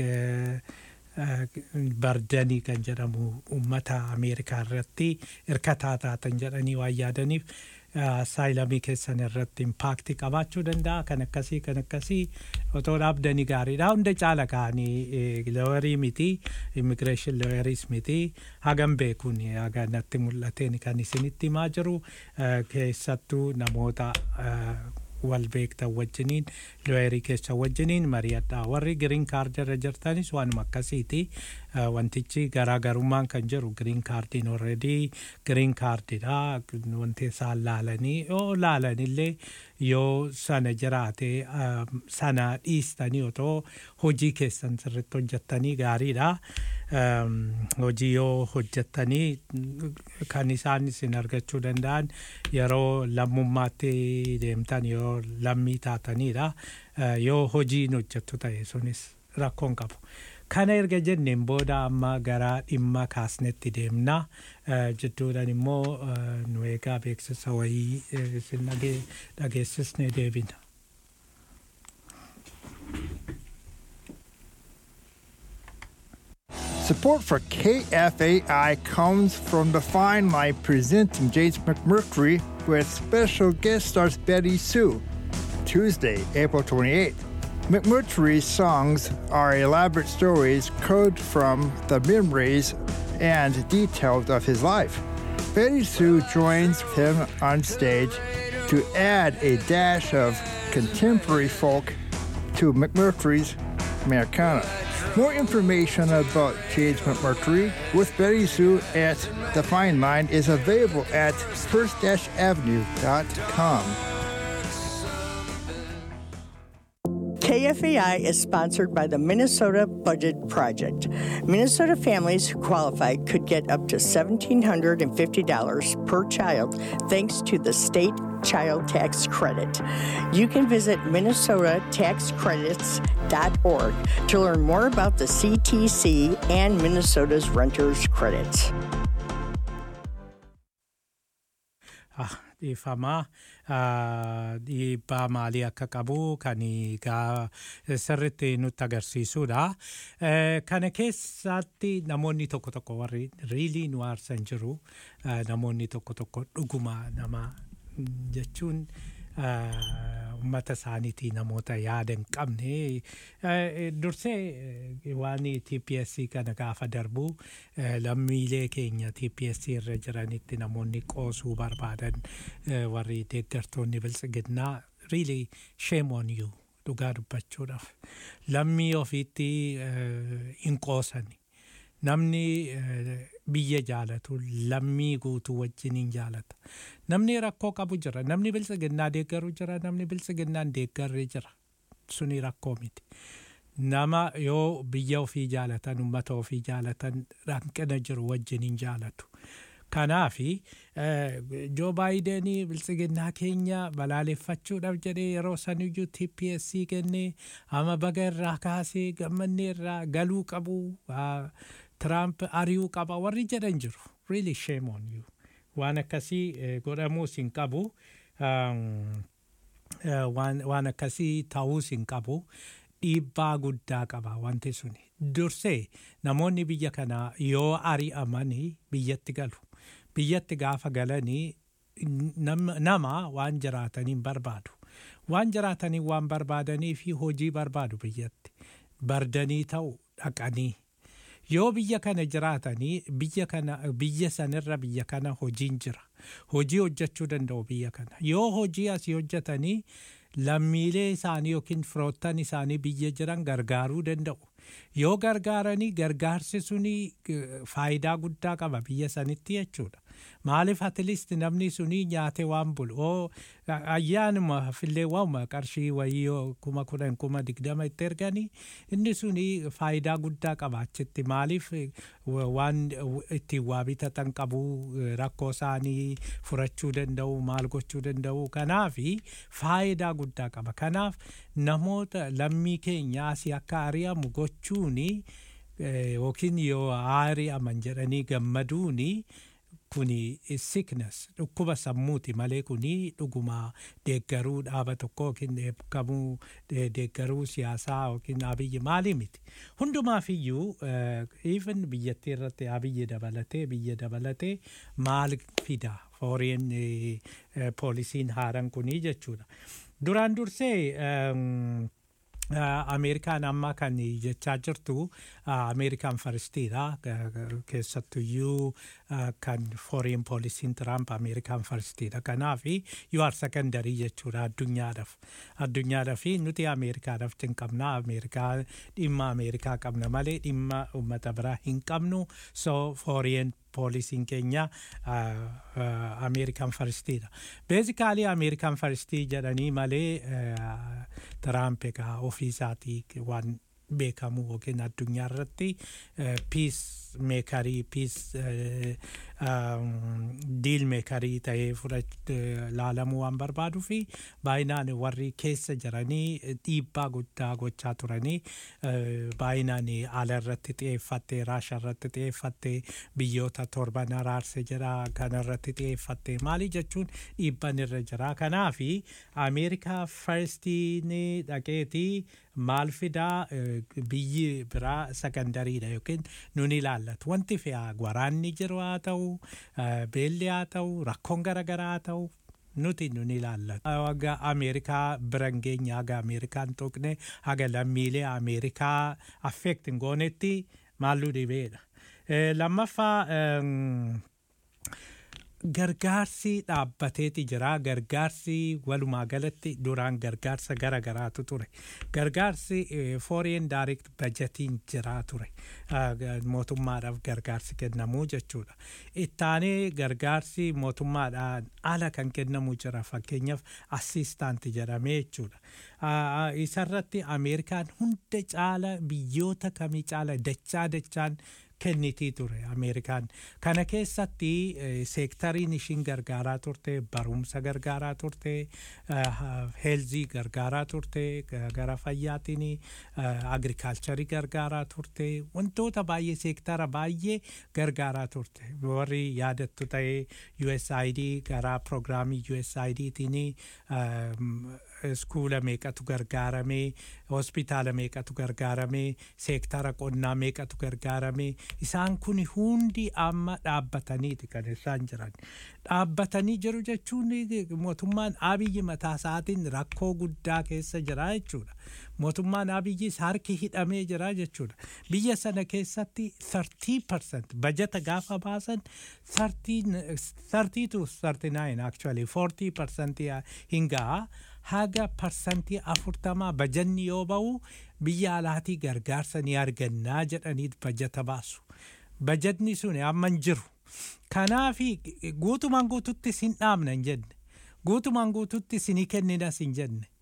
bardanii kan jedhamu uummata ameerikaa irratti hirkataa taatan jedhanii waan yaadaniif saayilamii keessan irratti impaakti qabaachuu danda'a kan akkasii kan akkasii otoo dhaabdanii gaariidha hunda caala kaanii looyarii miti immigireeshin looyariis miti hagam beekuun haga natti mul'ateen kan isinitti himaa jiru keessattuu namoota wal beektan wajjiniin looyerii keessa wajjiniin mari'adha warri giriin kaardirra jirtanis waanuma akkasiiti wantichi garaagarummaan kan jiru giriin kaardiin orredii giriin kaardidha wanti isaan laalanii yoo laalanillee yoo sana jiraate sana dhiistanii otoo hojii keessan sirritti hojjettanii gaariidha. hojii yoo hojjettanii kan isaan isin argachuu danda'an yeroo lammummaatti deemtan yoo lammii taatanidha yoo hojiin hojjettu ta'e sunis rakkoon qabu. Kana erga jenneen booda amma gara dhimma kaasnetti deemna. Jidduudhaan immoo nu eegaa beeksisa wayii isin dhageessisnee deebina. Support for KFAI comes from the Fine Line presenting James McMurtry with special guest stars Betty Sue. Tuesday, April 28th. McMurtry's songs are elaborate stories culled from the memories and details of his life. Betty Sue joins him on stage to add a dash of contemporary folk to McMurtry's Americana. More information about James McMurtry with Betty Sue at The Fine Line is available at first-avenue.com. KFAI is sponsored by the Minnesota Budget Project. Minnesota families who qualify could get up to $1,750 per child thanks to the state child tax credit. You can visit minnesotataxcredits.org to learn more about the CTC and Minnesota's renters credits. dhiifamaa dhiibbaa maalii akka qabu kan sirritti nutti agarsiisudha. Kana keessatti namoonni tokko tokko warri riilii nu aarsan jiru namoonni tokko tokko dhuguma nama jechuun uummata isaaniitii namoota yaada hin qabne dursee waan TPS kana gaafa darbu lammiilee keenya TPS irra jiranitti namoonni qoosuu barbaadan warri deeggartoonni biltsiginnaa really shame on you dhugaa dubbachuudhaaf lammii ofiitti hin qoosani. Namni biyya jaalatu lammii guutuu wajjiniin jaalata. Namni rakkoo qabu jira. Namni biltsiginnaa deeggaru jira. Namni biltsiginnaan deeggarre jira. Suni rakkoo miti. Nama yoo biyya ofii jaalatan, uummata ofii jaalatan hanqina jiru wajjiniin jaalatu. Kanaafi Joo Baayidenii biltsiginnaa keenya balaaleffachuudhaaf jedhee yeroo saniyyuu TPSC kennee ama baga irraa kaasee gammannee irraa galuu qabu Tiraamp ari'uu qaba warri jedhan jiru. Really shame on you. Waan akkasii godhamuus hin qabu. Waan akkasii ta'uus hin qabu. Dhiibbaa guddaa qaba wanti suni. Dursee namoonni biyya kanaa yoo ari'amanii biyyatti galu. Biyyatti gaafa galanii nama waan jiraataniin barbaadu. Waan jiraatanii waan barbaadanii fi hojii barbaadu biyyatti. Bardanii ta'u dhaqanii. Yoo biyya kana jiraatanii biyya kana biyya sanirra biyya kana hojiin jira. Hojii hojjechuu danda'u biyya kana. Yoo hojii asii hojjetanii lammiilee isaanii yookiin firoottan isaanii biyya jiran gargaaruu danda'u. Yoo gargaaranii gargaarsi suni faayidaa guddaa qaba biyya sanitti jechuudha. Maaliif atleast namni suni nyaate waan bulu. Oo ayyaanuma fillee waanuma qarshii wayii kuma kudhan kuma digdama itti erganii inni suni faayidaa guddaa qaba achitti. Maaliif waan ittiin waa bitatan qabu rakkoo isaanii furachuu danda'u maal gochuu danda'u kanaafi faayidaa guddaa qaba. Kanaaf namoota lammii keenya asii akka ari'amu gochuuni yookiin yoo ari'aman jedhanii gammaduuni kuni sickness dhukkuba sammuuti malee kuni dhuguma deeggaruu dhaaba tokko yookiin dheekkamuu deeggaruu siyaasaa yookiin abiyyi maalii miti. Hundumaaf iyyuu even biyyattii irratti abiyyi dabalatee biyya dabalatee maal fida foreign poolisiin haaran kunii jechuudha. Duraan dursee Ameerikaan amma kan jechaa jirtu Ameerikaan faristiidha. Keessattuyyuu kan foreign poolisiin Tiraamp Ameerikaan faristiidha. Kanaaf you are secondary jechuudha addunyaadhaaf. Addunyaadhaaf nuti Ameerikaadhaaf hin qabna. Ameerikaa dhimma Ameerikaa qabna malee dhimma uummata biraa hin qabnu. So foreign poolisiin keenya Ameerikaan faristiidha. Beezikaalii Ameerikaan faristii jedhanii malee Tiraamp egaa ofii isaatii waan beekamu yookiin addunyaa irratti piis meekarii piis diil meekarii ta'ee laalamuu waan barbaaduu fi baay'inaan warri keessa jiranii dhiibbaa guddaa gochaa turanii baay'inaan ala irratti xiyyeeffattee raasha irratti xiyyeeffattee biyyoota torban araarse jira kana irratti xiyyeeffattee maali jechuun dhiibban irra jira kanaafi ameerikaa farstiin dhaqeetii maal fidaa biyyi biraa sakandariidha yookiin nun ilaallatu wanti fe'aa waraanni jiru haa ta'u beelli haa ta'u rakkoon garaagaraa haa ta'u nuti nun ilaallatu. Haga Ameerikaa biran geenya haga Ameerikaan tuqne haga lammiilee Ameerikaa affeektin goonetti maalluu dhibeedha. Lammaffaa gargaarsi dhaabbateeti jira gargaarsi walumaa galatti duraan gargaarsa gara garaatu ture gargaarsi foreign direct budgetiin jira ture mootummaadhaaf gargaarsi kennamuu jechuudha ittaanee gargaarsi mootummaadhaan ala kan kennamu jira fakkeenyaaf assistaanti jedhamee jechuudha isarratti ameerikaan hunda caala biyyoota kamii caala dachaa dachaan kennitii ture ameerikaan kana keessatti seektariin ishiin gargaaraa turte barumsa gargaaraa turte heelzii gargaaraa turte gara fayyaatiin agrikaalcharii gargaaraa turte wantoota baay'ee seektara baay'ee gargaaraa turte warri yaadattu ta'ee USAID gara pirogiraamii USAIDtiin iskuula meeqatu gargaaramee hospitaala meeqatu gargaaramee seektara qonnaa meeqatu gargaaramee isaan kun hundi amma dhaabbataniiti kan isaan jiran dhaabbatanii jiru jechuun mootummaan abiyyi mataa isaatiin rakkoo guddaa keessa jira jechuudha mootummaan abiyyis harki hidhamee jira jechuudha biyya sana keessatti 30% bajata gaafa baasan 30 to 39 actually 40% hin ga'a haga parsantii afurtamaa bajanni yoo ba'u biyya alaatii gargaarsa ni argannaa jedhanii bajata baasu. Bajatni sun amma hin jiru. Kanaafi guutumaan guututti sin dhaabna hin jenne. Guutumaan guututti sinii kenninas hin jenne.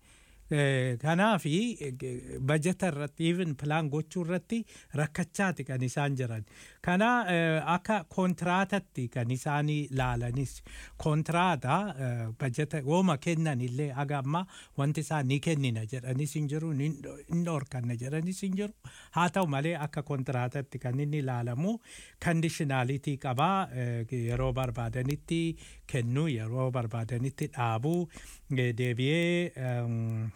Kanaafi bajeta irratti even pilaan gochuu irratti rakkachaati kan isaan jiran. Kana akka kontiraatatti kan isaan laalanis kontiraata bajeta wooma kennan illee aga amma wanti isaan ni kennina jedhanis hin jiru ni dhorkanna jedhanis hin jiru. Haa ta'u malee akka kontiraatatti kan inni ilaalamu kandishinaalitii qabaa yeroo barbaadanitti kennuu yeroo barbaadanitti dhaabuu deebi'ee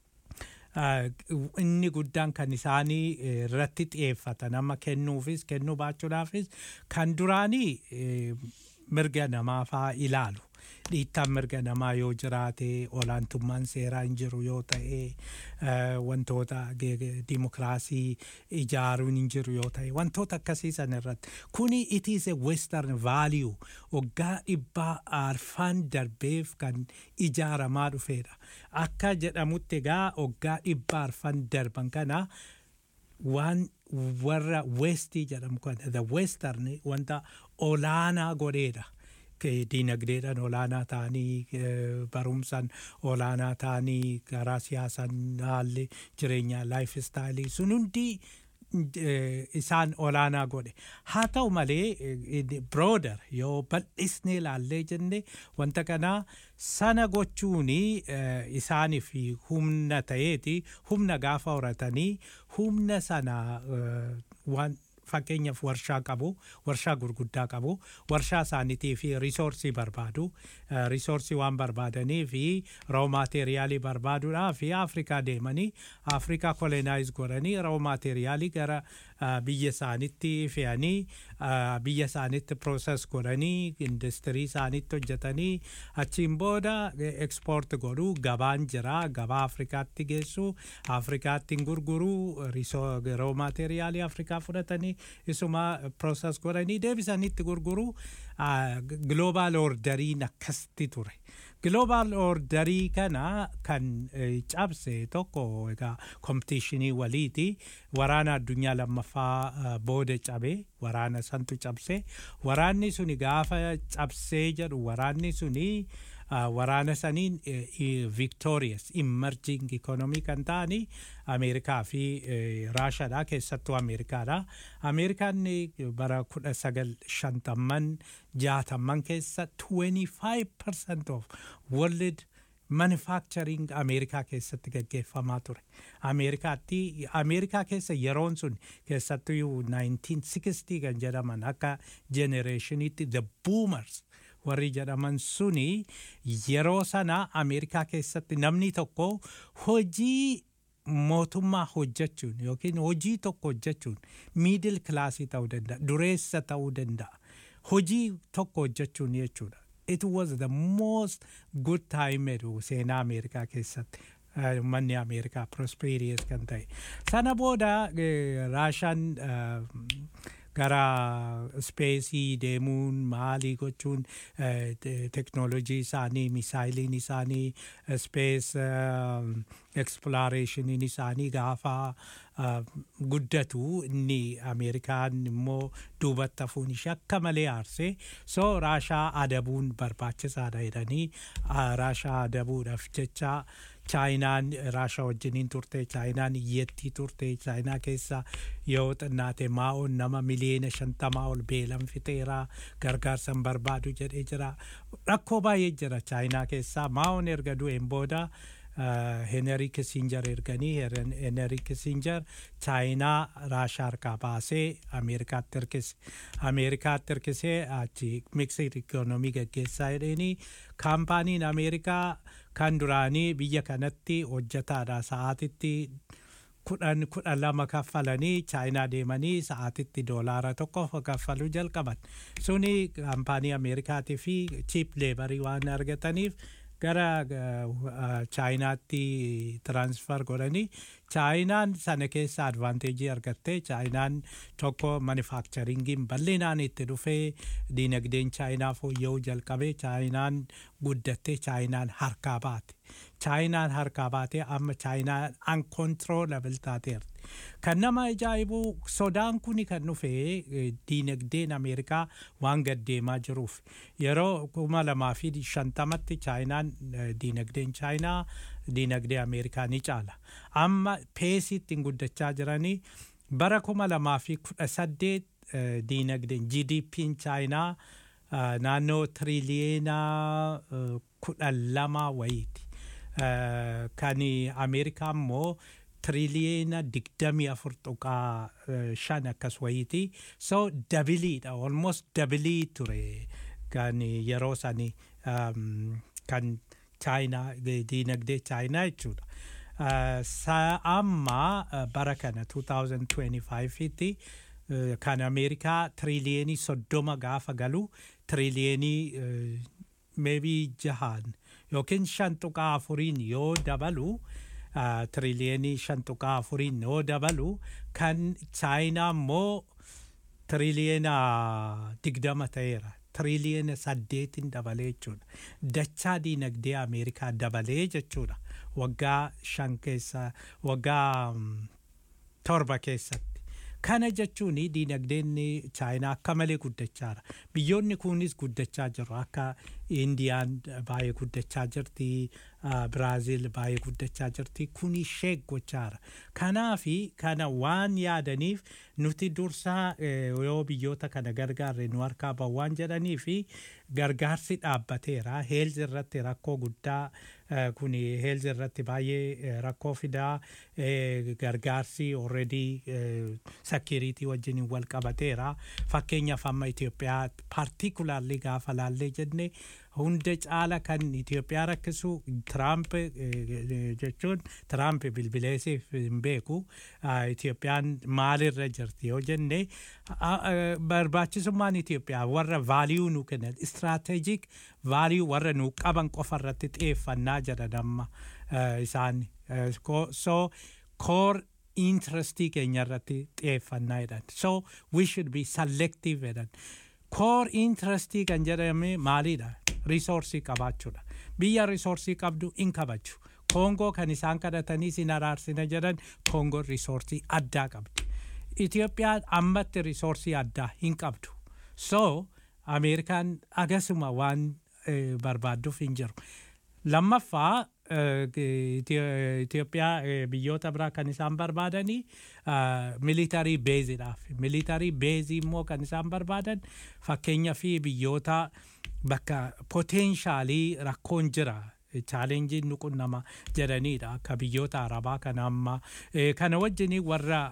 inni guddaan kan isaanii irratti xiyyeeffatan amma kennuufis kennuu baachuudhaafis kan duraanii mirga namaa faa ilaalu. Dhiittaan mirga namaa yoo jiraate olaantummaan seeraa hin jiru yoo ta'e wantoota dimokiraasii ijaaruun hin jiru yoo ta'e wantoota akkasii san irratti kuni it is a western value waggaa dhibbaa arfaan darbeef kan ijaaramaa dhufeedha akka jedhamutti egaa waggaa dhibbaa arfan darban kana waan warra westii jedhamu kana the western wanta olaanaa godheedha. diinagdeedhaan olaanaa ta'anii barumsaan olaanaa ta'anii karaa siyaasaan haalli jireenyaa laayif istaayilii sun hundi isaan olaanaa godhe haa ta'u malee birooder yoo bal'isnee ilaallee jenne wanta kanaa sana gochuun isaaniif humna ta'eeti humna gaafa horatanii humna sana waan fakkeenyaaf warshaa qabu warshaa gurguddaa qabu warshaa isaaniitii fi risoorsii barbaadu risoorsii waan barbaadanii fi roo maateeriyaalii barbaaduudhaa fi afrikaa deemanii afrikaa kolonaayiz godhanii roo maateeriyaalii gara biyya isaaniitti fe'anii biyya isaaniitti prooses godhanii industirii isaaniitti hojjetanii achiin booda ekspoort godhuu gabaan jira gabaa afrikaatti geessu afrikaatti gurguruu roo maateeriyaalii afrikaa fudhatanii isuma prooses godhanii deebisanitti gurguruu global orderiin akkasitti ture. Global orderii kana kan cabse tokko egaa kompitiishinii waliiti waraana addunyaa lammaffaa booda cabe waraana santu cabse waraanni suni gaafa cabsee jedhu waraanni suni waraana saniin victorious emerging economy kan ta'ani ameerikaa fi raashaadha keessattuu ameerikaadha ameerikaan bara kudha sagal shantamman jaatamman keessa 25% of world manufacturing ameerikaa keessatti gaggeeffamaa ture ameerikaatti ameerikaa keessa yeroon sun keessattuu 1960 kan jedhaman akka generationitti the boomers warri jedhaman suni yeroo sana ameerikaa keessatti namni tokko hojii mootummaa hojjechuun yookiin hojii tokko hojjechuun miidil kilaasii ta'uu danda'a dureessa ta'uu danda'a hojii tokko hojjechuun jechuudha. It was the most good time jedhu seenaa Ameerikaa keessatti. Manni Ameerikaa prosperous kan ta'e. Sana booda Raashaan gara speesii deemuun maalii gochuun teknoolojii isaanii misaayiliin isaanii spees eksploreeshiniin isaanii gaafa guddatu inni ameerikaan immoo duubatti hafuun ishee akka malee aarsee so raashaa adabuun barbaachisaadha jedhanii raashaa adabuudhaaf jecha chaayinaan raashaa wajjiniin turte chaayinaan iyyattii turte chaayinaa keessa yoo xinnaate maa'oon nama miliyoona shantamaa ol beelan fixeera gargaarsan barbaadu jedhee jira rakkoo baay'ee jira chaayinaa keessaa maa'oon erga du'een booda Henry Kissinger erganii Henry Kissinger chaayinaa raashaa harkaa baasee Ameerikaatti hirkise. Ameerikaatti hirkisee achi miksir ikoonomii gaggeessaa jedheenii kaampaaniin Ameerikaa kan duraanii biyya kanatti hojjetaadha sa'aatitti kudhan kudhan lama kaffalanii chaayinaa deemanii sa'aatitti doolaara tokko kaffaluu jalqaban suni kaampaanii ameerikaatii fi chiip leebarii waan argataniif gara chaayinaatti tiransfer godhanii chaayinaan sana keessa advaanteejii argattee chaayinaan tokko manufakcharingiin bal'inaan itti dhufee diinagdeen chaayinaa fooyya'uu jalqabee chaayinaan guddattee chaayinaan harkaa baate chaayinaan harkaa baatee amma chaayinaan uncontrollable taateerti Kan nama ajaa'ibu sodaan kuni kan dhufe diinagdeen Ameerikaa waan gaddeemaa jiruuf yeroo kuma lamaa fi shantamatti chaayinaan diinagdeen chaayinaa diinagdee Ameerikaa ni caala. Amma peesiitti hin guddachaa jiranii bara kuma lamaa fi kudha saddeet diinagdeen GDP'n chaayinaa naannoo tiriliyeena kudha lama wayiiti. Kan Ameerikaa immoo tiriliyeena digdamii afur tuqaa shan akkas wayiiti. So dabiliidha almost dabilii ture kan yeroo sani kan chaayinaa diinagdee chaayinaa jechuudha. Amma bara kana 2025tti kan Ameerikaa tiriliyenii soddoma gaafa galu tiriliyenii maybe jahaan yookiin shan tuqaa afuriin yoo dabalu tiriliyenii shan tuqaa afuriin yoo dabalu kan chaayinaa immoo tiriliyeena digdama ta'eera. tiriliyeena saddeetin dabalee jechuudha. Dachaa diinagdee Ameerikaa dabalee jechuudha. Waggaa shan keessa waggaa torba keessatti. Kana jechuun diinagdeen chaayinaa akka malee guddachaara. Biyyoonni kunis guddachaa jiru. Akka Indiyaan baay'ee guddachaa jirti. Biraaziil baay'ee guddachaa jirti. Kun ishee gochaara. Kanaafi kana waan yaadaniif nuti dursaa yoo biyyoota kana gargaarre nu harkaa bahu waan jedhanii fi gargaarsi dhaabbateera. Heelzi irratti rakkoo guddaa kun heelzi irratti baay'ee rakkoo fidaa gargaarsi already sakiriitii wajjin wal qabateera. Fakkeenyaaf amma Itoophiyaa paartikulaarli gaafa laallee jenne hunda caala kan Itoophiyaa rakkisu Tiraamp jechuun Tiraamp bilbileesiif hin beeku Itoophiyaan maalirra jirti yoo jenne barbaachisummaan Itoophiyaa warra vaaliyuu nu kennan istiraatejik vaaliyuu warra nu qaban qofa irratti xiyyeeffannaa jedhan amma isaan so core interestii keenya irratti xiyyeeffannaa jedhan so we should be selective jedhan core interestii kan jedhame maalidha risoorsii qabaachuudha biyya risoorsii qabdu in kabaju koongoo kan isaan kadhatanii sin araarsina jedhan koongoon risoorsii addaa qabdi itiyoophiyaan ammatti risoorsii addaa hin qabdu so ameerikaan agasuma waan barbaadduuf hin jiru lammaffaa Itoophiyaa biyyoota biraa kan isaan barbaadanii militarii beeziidhaaf militarii beezii immoo kan isaan barbaadan fakkeenya fi biyyoota bakka poteenshaalii rakkoon jira chaalenjiin nu qunnama jedhaniidha akka biyyoota arabaa kana amma kana wajjin warra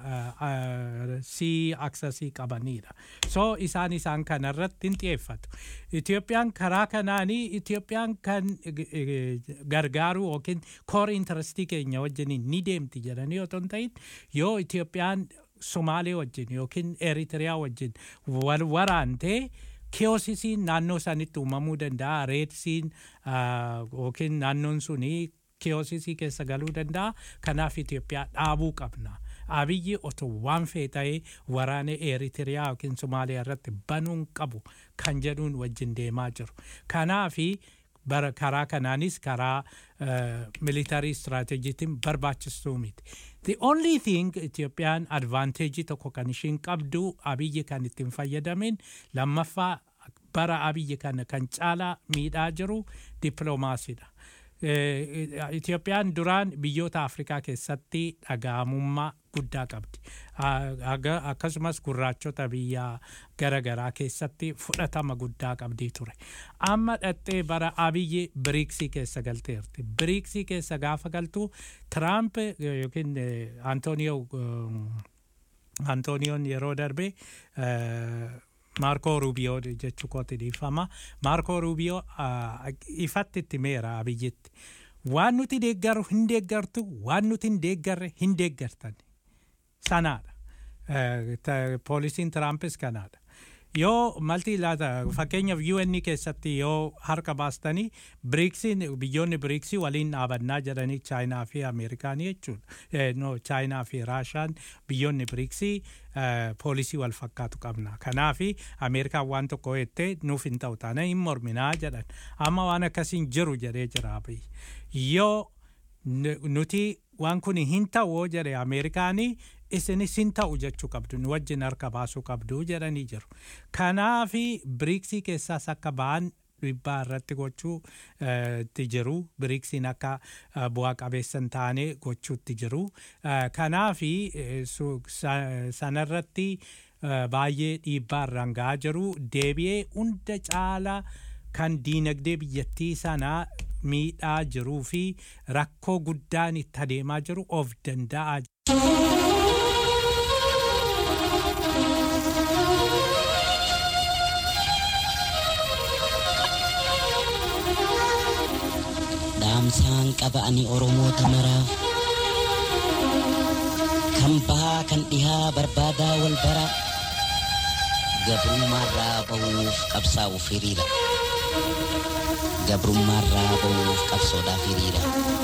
sii aksasii qabaniidha so isaan isaan kanarratti hin xiyyeeffatu Itoophiyaan karaa kanaanii Itoophiyaan kan gargaaru yookiin koor intarastii keenya wajjin ni deemti jedhanii otoo hin ta'in yoo Itoophiyaan Somaalee wajjin yookiin Eritiriyaa wajjin wal waraantee kiyoosisiin naannoo sanitti uumamuu danda'a reedsiin yookiin naannoon suni kiyoosisii keessa galuu danda'a kanaaf Itoophiyaa dhaabuu qabna. Abiyyi otoo waan fee ta'ee waraana Eritiriyaa yookiin Somaaliyaa irratti banuun qabu kan jedhuun wajjin deemaa jiru. Kanaafi bara karaa kanaanis karaa militarii istiraatejiitiin barbaachistuu miti. The only thing Itoophiyaan advanteejii tokko kan ishiin qabdu abiyyi kan ittiin fayyadamin lammaffaa bara abiyyi kana kan caalaa miidhaa jiru dippiloomaasiidha. Itoophiyaan duraan biyyoota Afrikaa keessatti dhaga'amummaa guddaa qabdi. Akkasumas gurraachota biyya garaagaraa keessatti fudhatama guddaa qabdii ture. Amma dhattee bara abiyyi biriiksii keessa galteerti. Biriiksii keessa gaafa galtu Tiraamp yookiin Antooniyoo Antooniyoon yeroo darbe Maarkoo Ruubiyoo jechuu kooti dhiifama. Maarkoo Ruubiyoo ifatti itti meera abiyyitti. Waan nuti deeggaru hin deeggartu, waan nuti hin deeggarre hin deeggartan. Sanaadha. Poolisiin Tiraampis kanaadha. Yoo malti laata fakkeenyaaf UN keessatti yoo harka baastanii biriiksiin biyyoonni biriiksii waliin dhaabannaa jedhanii chaayinaa fi ameerikaanii jechuudha. No chaayinaa fi raashaan biyyoonni biriiksii poolisii wal fakkaatu qabna. Kanaafi ameerikaan waan tokko jettee nuuf hin ta'u taana hin morminaa jedhan. Amma waan akkasiin jiru jedhee jira Yoo nuti waan kun hin ta'u jedhe ameerikaanii isinis hin ta'u jechuu qabdu nu wajjin harka baasuu qabdu jedhanii jiru. Kanaafi biriiksii keessaas akka ba'an dhiibbaa irratti gochuu itti jiru biriiksiin akka bu'aa qabeessa hin taane gochuutti jiru kanaafi sanarratti baay'ee dhiibbaa irraan gahaa jiru deebi'ee hunda caala kan diinagdee biyyattii sanaa miidhaa jiruu fi rakkoo guddaan itti adeemaa jiru of danda'aa dhaamsaan qaba ani oromoota maraaf kan bahaa kan dhihaa barbaadaa wal bara gabrummaarraa ba'uuf qabsaa'uuf hiriira gabrummaarraa ba'uuf qabsoodhaaf hiriira.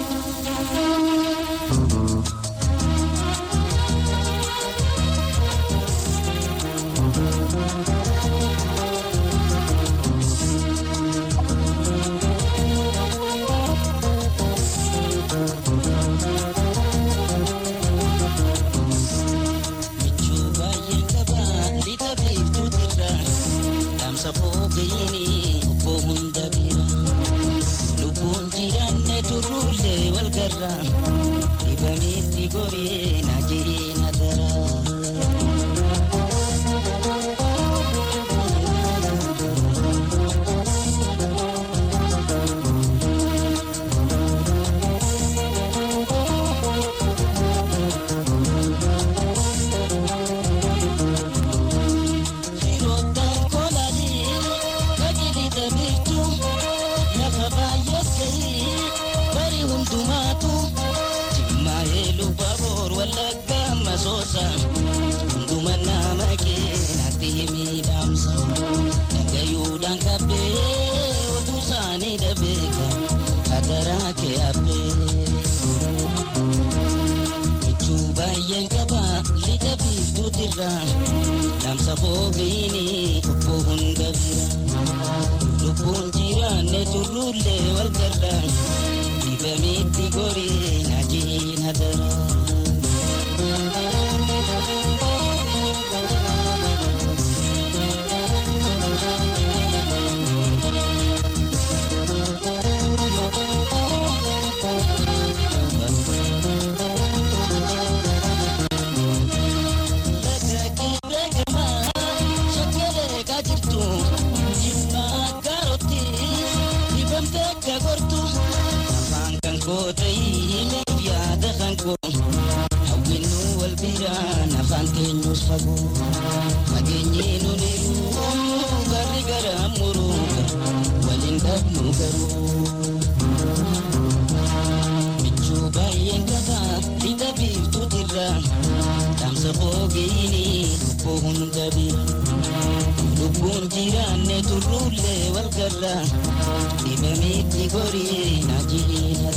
Damsa foogini obbo hunda bira lubbuun jiraanne turruullee wal garra dibamitti gorii najiin hadara. lubbuun jiraanne turruullee wal garra dhibamitti gorii najiin